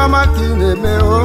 ọma ka ị na-eme o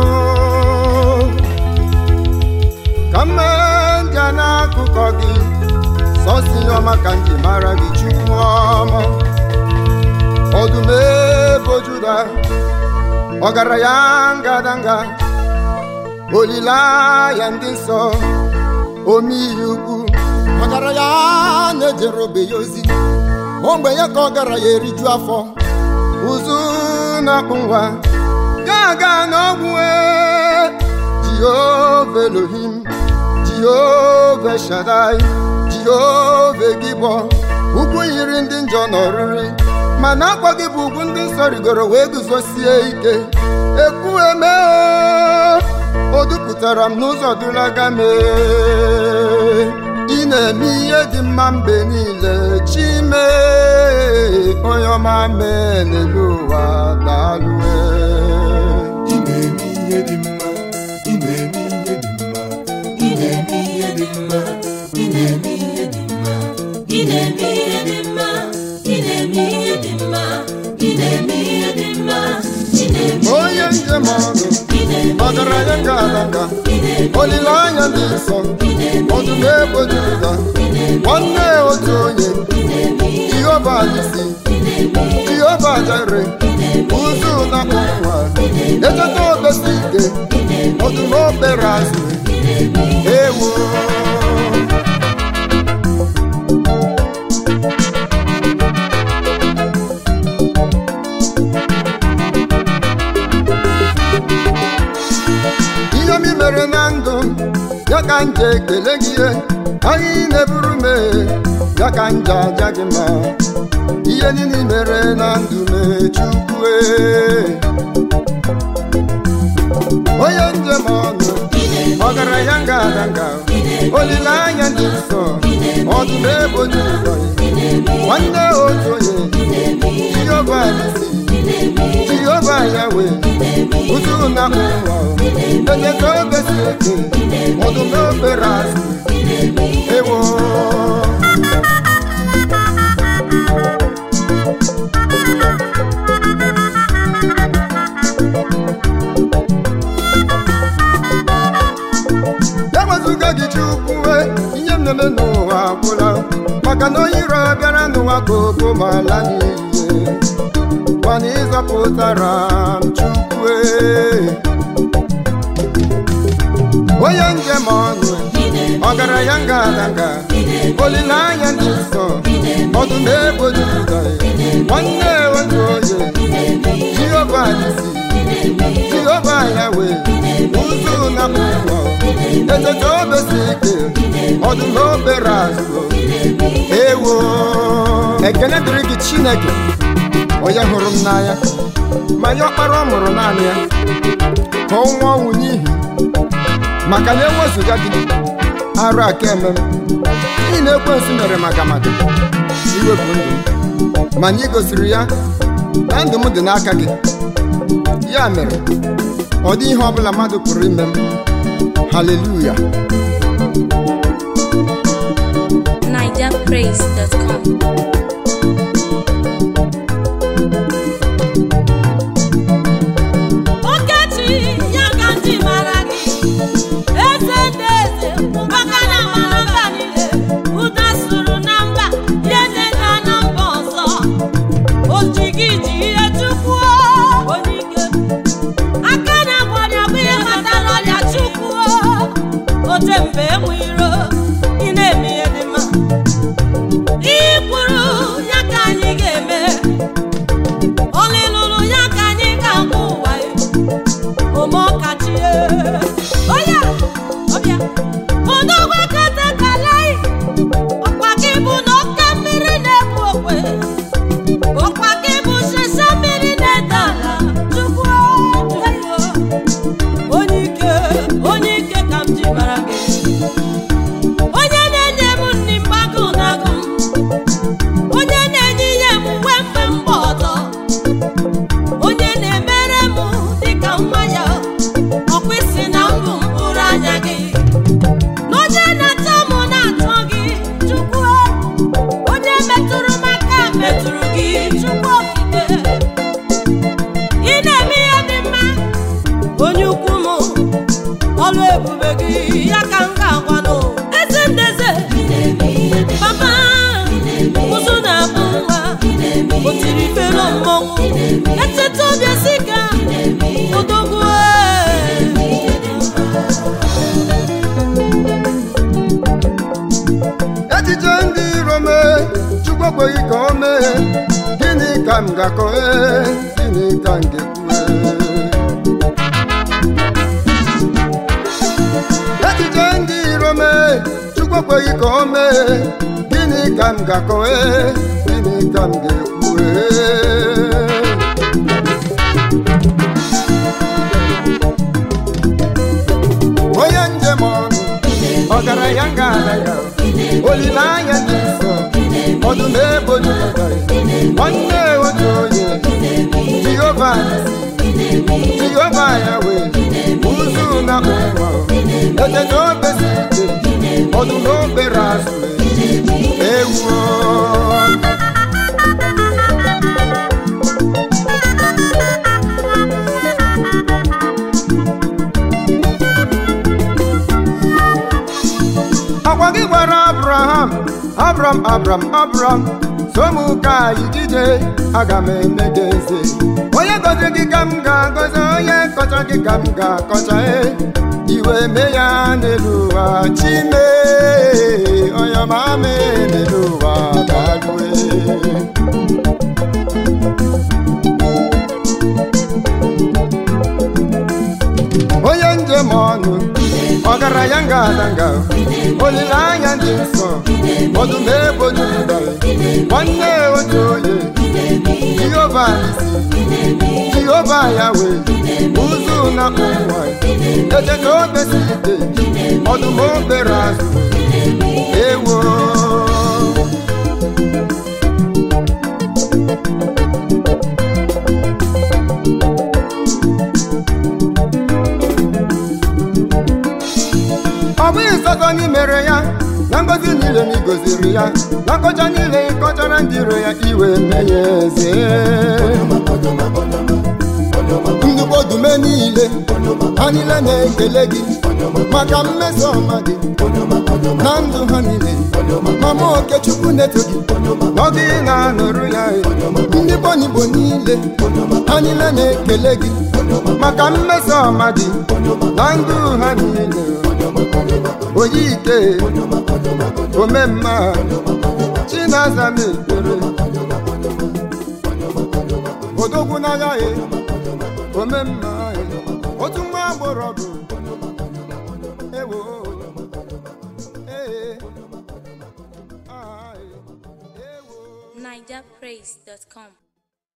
ka mme ndị n'akụkọ gị sọsi ihe ọma ka m ji mara gị chukwu ọma ọdụm ebo juda ọgaranya ngadanga olileanya ndị nsọ omeihe ukwu ọgaranya na-ejere obe ya ozi ogbenye ka ọgaranya eriju afọ ụzụ na-akpụ nwa ga-aga n'ọgwụ ee jehova elohim jehova shadai jehova gibọ ugwu yiri ndị njọ n'ọrịrị mana akwa gị bụ ugwu ndị nsọ rigoro wee guzosie ike ekwu eme o dupụtara m n'ụzọ dulaga mee ị na-eme ihe dị mma mgbe niile chime onye ọma mee n'elu ụwa daalụe Ị na-eme ihe dị mma, ị na-eme ihe dị mma, ị na-eme ihe dị mma, ị na-eme ihe dị mma, Ị na-eme ihe dị mma, ị na-eme ihe dị mma, ị na-eme ihe dị mma, ị na-eme onye njem ọnụ ị na-eme ọgaranya nke alaka ị na-eme olileanya dị nsọ ọdụm ebo juda nwanne otu onye jehova alisi jehova jere ụzụ na ụwa echeta obesi ike ọdụm obere azụ ewo ihe m mere na ndụ m, ya ka m ji ekele gị ihe ahịa ị na-eburu m ee, ya ka m ji aja gị mma ihe niile i mere na ndụ m ee, chukwu ee. onye njem ọnụ ọgaranya ngadanga olileanya dị nsọ ọdụm ebo jụrụ nwanne otu onye jehova alisi jehova yawe ụzụ na ụwa ejeta obesi eke ọdụm obere azụ ewo ewezụga gị chukwu ihe m na-eme n'ụwa agwụla maka na onye iro bịara n'ụwa ka obo ma ala n'ihe mana ịzọpụtara m chukwu onye njem ọnụ ọgaranya ngadanga olileanya ndị nsọ ọdụm ebo juda nwanne otu onye jehova alisi jehova yawe ụzụ na ụwa echeta obesi ike ọdụm obere azụ ewo ekele dịrị gị chineke onye hụrụ m n'anya ma nye ọkpara ọ mụrụ naanị ya ka ọ nwụọ ọnwụ n'ihi maka na enwezụga gị arụ aka eme m n'ihi na ekwensu mere maka maka iwepụ ndụ m mana ị gosiri ya na ndụ m dị n'aka gị ya mere ọ dị ihe ọbụla mmadụ pụrụ ime m haleluya nigerpraise.com Okechi ya ka ndị mara gị eze ndị eze maka na mara mba niile ụda sụrụ na mba ihe na-eda na mba ọzọ o ji gị ji ihe chukwu onye ike aka na-agwọrịa bụ ihe kpatara ọrịa chukwu ote mgbe enwe iro ị na-eme ihe dị mma ị kwuru echiche ndị iro mee chukwu ekweghị ka o mee gịnị ka m ga-akọ ee gịnị ka m ga-ekwu ee? echiche ndị iro mee chukwu ekweghị ka o mee gịnị ka m ga-akọ ee gịnị ka m ga-ekwu ee? onye njem ọnụ ọgaranya ngala ya olileanya dị nsọ ọdụm ebo jupụta nwanne otu onye jehova jehova ya wee ụzụ na ụwa eteta obesi ike ọdụm obere azụ ewuo akwa gị gwara abraham abram abram abram so m ka anyị ije aga m eme gị eze onye gọzi gị ka m ga-agọzi onye kọcha gị ka m ga-akọcha e iwe mee ya n'elu ụwa chime onye ma mee n'elu ụwa balue onye njem ọnụ ọgaranya ngalanga olileanya dị nsọ ọdụm ebo jupụtara nwanne otu onye jehova isi jehova ya wee ụzụ na ụwa echeta obesi ite ọdụm obere azụ ewo ọ bụghị sọsọ gị mere ya na ngozi niile na igoziri ya na nkọcha niile ị kọchara ndị iro ya iwe mee ya eze ndụkpọ dume niile ha niile na-ekele gị maka mmeso ọma gị na ndụ ha niile mama okechukwu na-eto gị na gị na-anụrụ ya ndị bonigbo niile ha niile na-ekele gị maka mmeso ọma gị na ndụ ha niile onye ike omemma chinaza m ekpere odogwu n'agha ya omemma otu nwa agbọrọ bụ ewo ee ah, ewo NigerPraise.com.